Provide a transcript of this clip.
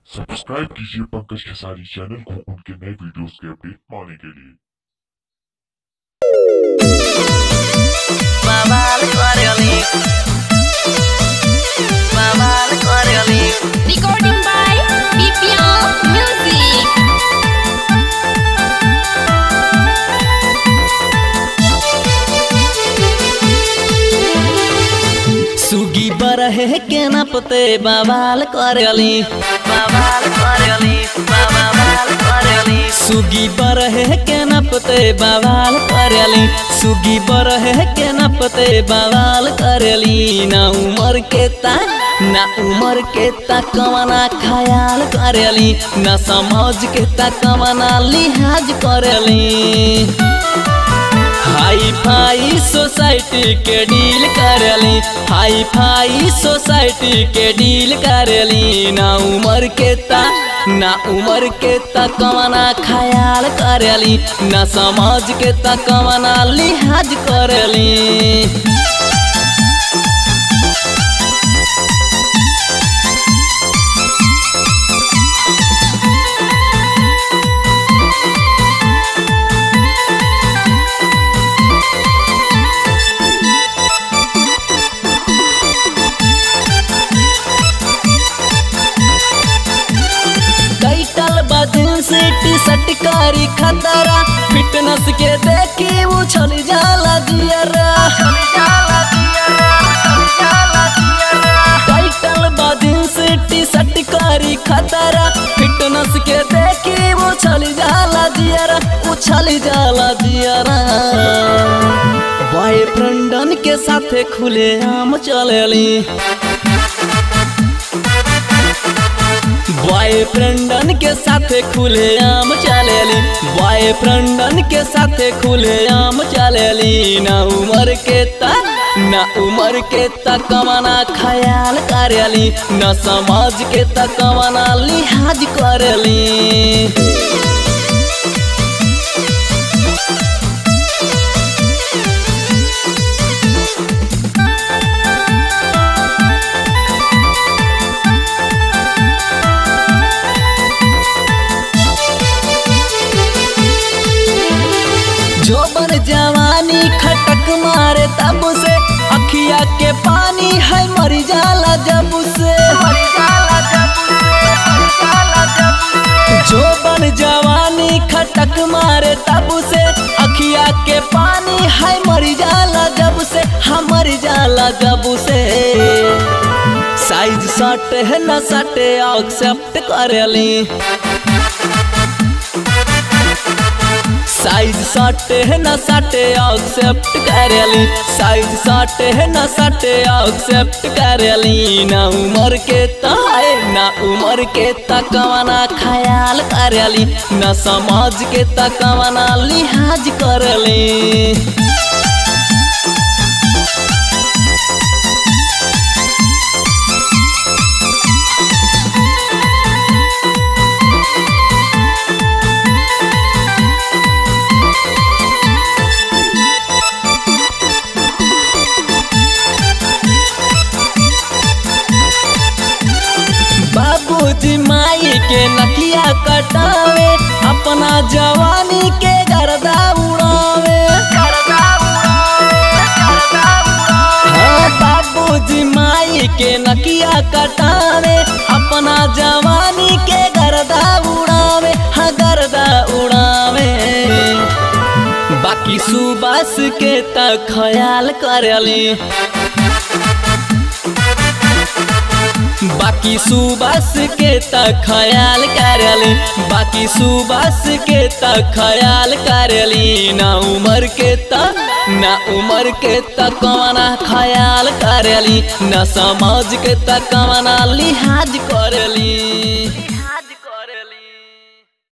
Subscribe कीजिए Pankaj Khesari channel को उनके नए वीडियोस के अपडेट पाने के लिए Babal Coriolis Babal Coriolis Recording by BPO Music. सुगी बरहे के न पते बवाल करली बवाल करली बवाल करली सुगी बरहे के न पते बवाल करली सुगी बरहे के न पते बवाल करली ना उमर के ता ना उमर के ता कवना ख्याल करली ना समझ के ता कवना लिहाज करली हाई फाई सोसाइटी के डील करली हाई फाई सोसाइटी के डील करली ना उमर के ता ना उमर के ता कवना ख्याल करली ना समाज के ता कवना लिहाज करली टाइटल बदन से टी शर्ट कारी खतरा फिटनेस के देखी उछल जाला जियरा टाइटल बदन से टी शर्ट कारी खतरा फिटनेस के देखी उछल जाला जियरा उछल जाला जियरा बॉयफ्रेंडन के साथे खुले आम चलेली बॉयफ्रेंडन के साथे खुले आम चलेली बॉयफ्रेंडन के साथे खुले आम चलेली ना उमर के ता ना उमर के ता कमाना ख्याल करेली ना समाज के ता कमाना लिहाज करेली जोबन जवानी खटक मारे तब से अखिया के पानी है मर जाला जब से जोबन जवानी खटक मारे तब से अखिया के पानी है मर जाला जब से हमर जाला जब से साइज सट है न सटे एक्सेप्ट करेली साइज सटे है न सटे एक्सेप्ट करेली साइज सटे है न सटे एक्सेप्ट करेली ना उमर के ताए ना उमर के तकवाना ख्याल करेली ना समाज के तकवाना लिहाज करेली बाबूजी माई के नकिया कटावे अपना जवानी के गर्दा उड़ावे हाँ बाबूजी माई के नकिया कटावे अपना जवानी के गर्दा उड़ावे हाँ गर्दा उड़ावे बाकी सुबास के त ख्याल करेली बाकी सुबस के त ख्याल करेली बाकी सुबस के त ख्याल करेली ना उमर के त ना उमर के त कवना ख्याल करेली ना समाज के त कवना लिहाज करेली